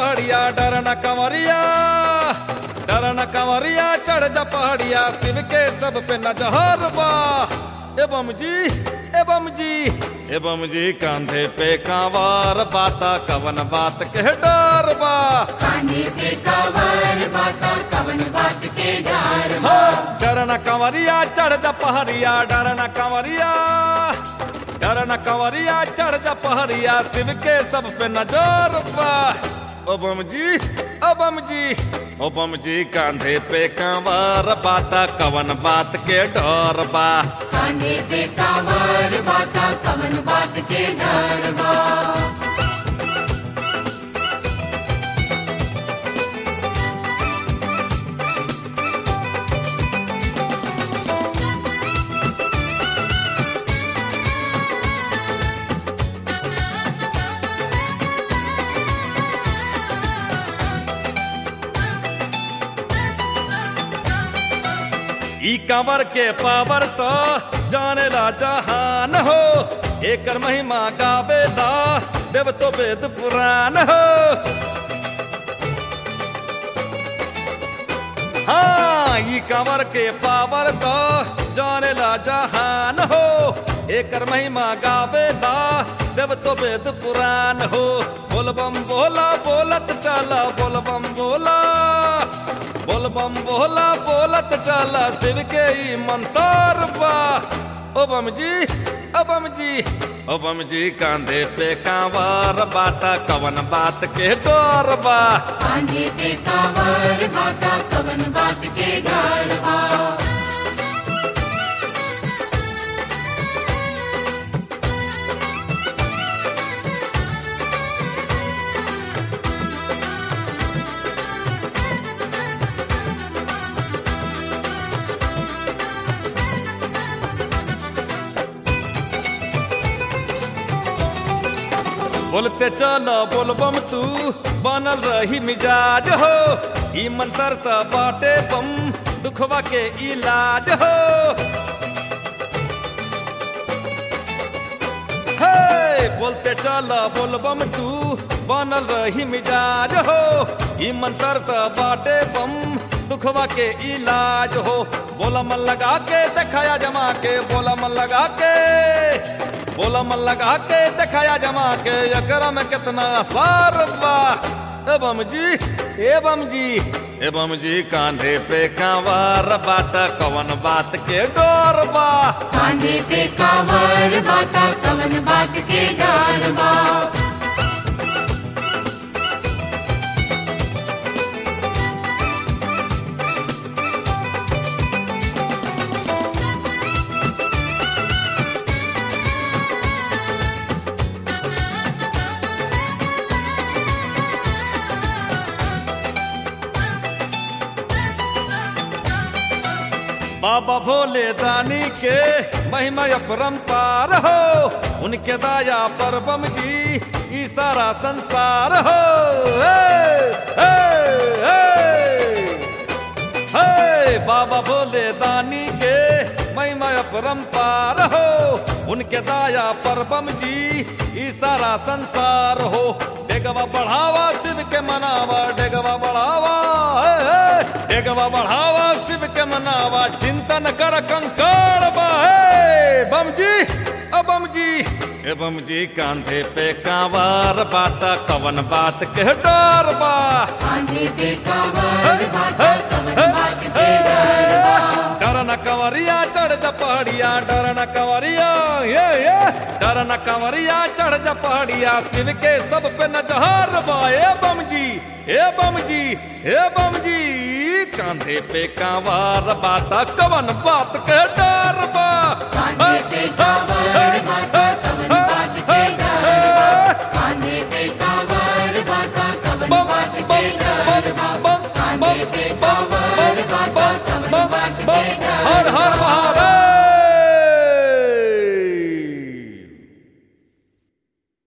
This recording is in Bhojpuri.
पहाड़िया डर न कंवरिया डर न कंवरिया चढ़ जा पहाड़िया शिव के सब पे नजहर बा एवं जी एवं जी एवं जी कांधे पे कांवार बाता कवन बात के डर बा कांधे पे कावर बाता कवन बात के डर हो डर न कंवरिया चढ़ जा पहाड़िया डर न कंवरिया डर न कंवरिया चढ़ जा पहाड़िया शिव के सब पे नजर बा ओबम जी ओबम जी ओबम जी कांधे पे कांवार बाता कवन बात के डर बा कांधे पे कावर बाता कवन बात के डर बा ई कंवर के पावर तो जाने ला जहान हो एकर महिमा गावेला देव तो वेद पुराण हो हाँ ई कंवर के पावर तो जाने ला जहान हो एकर महिमा गावेला देव तो वेद पुराण हो बोलबम बोला बोलत चला बोलबम बोला बोलबम बोला बोलत चला शिव के ई मंतर बा ओबम जी ओबम जी ओबम जी कांधे पे कांवार बाता कवन बात के डोर बा कांधे पे कावर बाता कवन बात के डर बा बोलते चलो बोलबम तू बनल रही मिजाज हो ई मंतर त बाटे बम दुखवा के इलाज हो हे बोलते चलो बोलबम तू बनल रही मिजाज हो ई मंतर त बाटे बम दुखवा के इलाज हो बोला मन लगा के दिखाया जमा के बोला मन लगा के बोला मन लगा के दिखाया जमा के एकरा में कितना असर बा एवं जी एवं जी एवं जी कांधे पे कांवार बात कवन बात के डोर बा कांधे पे कावर बाता कवन बात के डर बा बाबा भोले दानी के महिमा अपरंपार हो उनके दाया पर बम जी ई सारा संसार हो हे, हे, हे। हे बाबा भोले दानी के महिमा अपरंपार हो उनके दाया पर बम जी ई सारा संसार हो डेगवा बढ़ावा शिव के मनावा डेगवा बढ़ावा हे, हे। डेगवा बढ़ावा शिव के मनावा चिंतन कर कंकाड़ बा हे बम जी ओ बम जी ए बम जी कांधे पे कांवार बाता कवन बात के डर बा कांधे पे कावर बाता कवन बात के डर बा डर न कंवरिया चढ़ जा पहाड़िया डर न कंवरिया ये ये डर न कंवरिया चढ़ जा पहाड़िया शिव के सब पे नजहर बा ए बम जी ए बम जी ए बम जी कांधे पे कांवार बाता कवन बात के डर बा कांधे पे कावर बाता कवन बात के डर बा कांधे पे कावर बाता कवन बात के डर बा कांधे पे कावर बाता